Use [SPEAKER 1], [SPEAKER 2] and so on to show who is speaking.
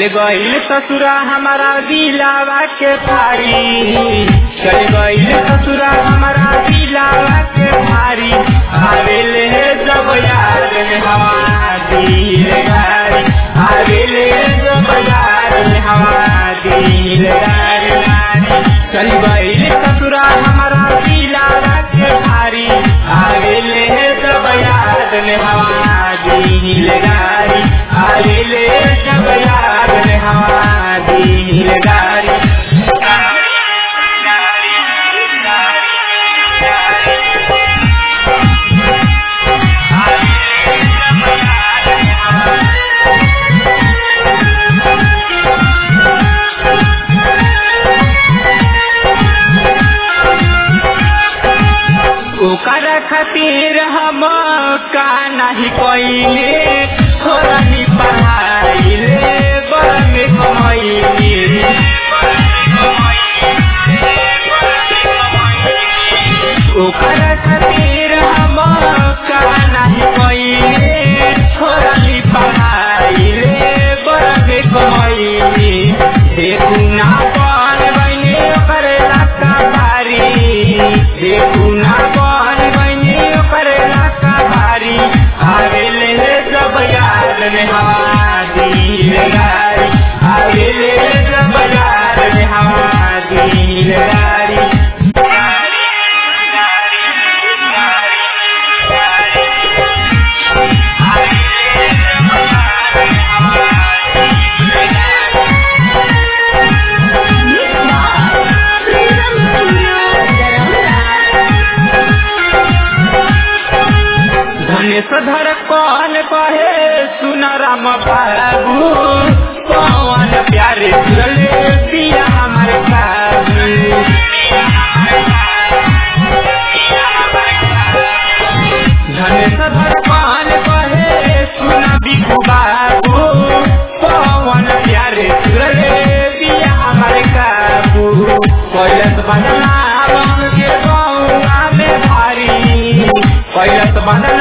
[SPEAKER 1] गईल ससुरा हमारा दिलावा के भारी चल गईल ससुरा हमारा दिलावा के भारी आवेले जब याद में हवा दिल गारी आवेले जब याद में हवा दिल गारी चल गईल ससुरा हमारा दिलावा के भारी आवेले जब याद में हवा दिल गारी आवेले जब याद में हवा दिल गारी ओकर खातिर हम का नहीं कइले थोड़ी पढ़ाइले बड़ में कमैले ओकर खातिर हम का नहीं कइले थोड़ी पढ़ाइले बड़ में कमैले देखू ना बन बने ओकर लाका भारी देखू ना बन बने ओकर लाका भारी आवेले जब याद में हवा दिल गारी आवेले जब याद में हवा दिल गारी धनेश धर कौन कहे सुन राम बाबू कौन प्यारे चले पिया हमारे बाबू धनेश धर कौन कहे सुन बिकू बाबू कौन प्यारे चले पिया हमारे काबू कैलस बदला के गौआ में भारी कैलस बदला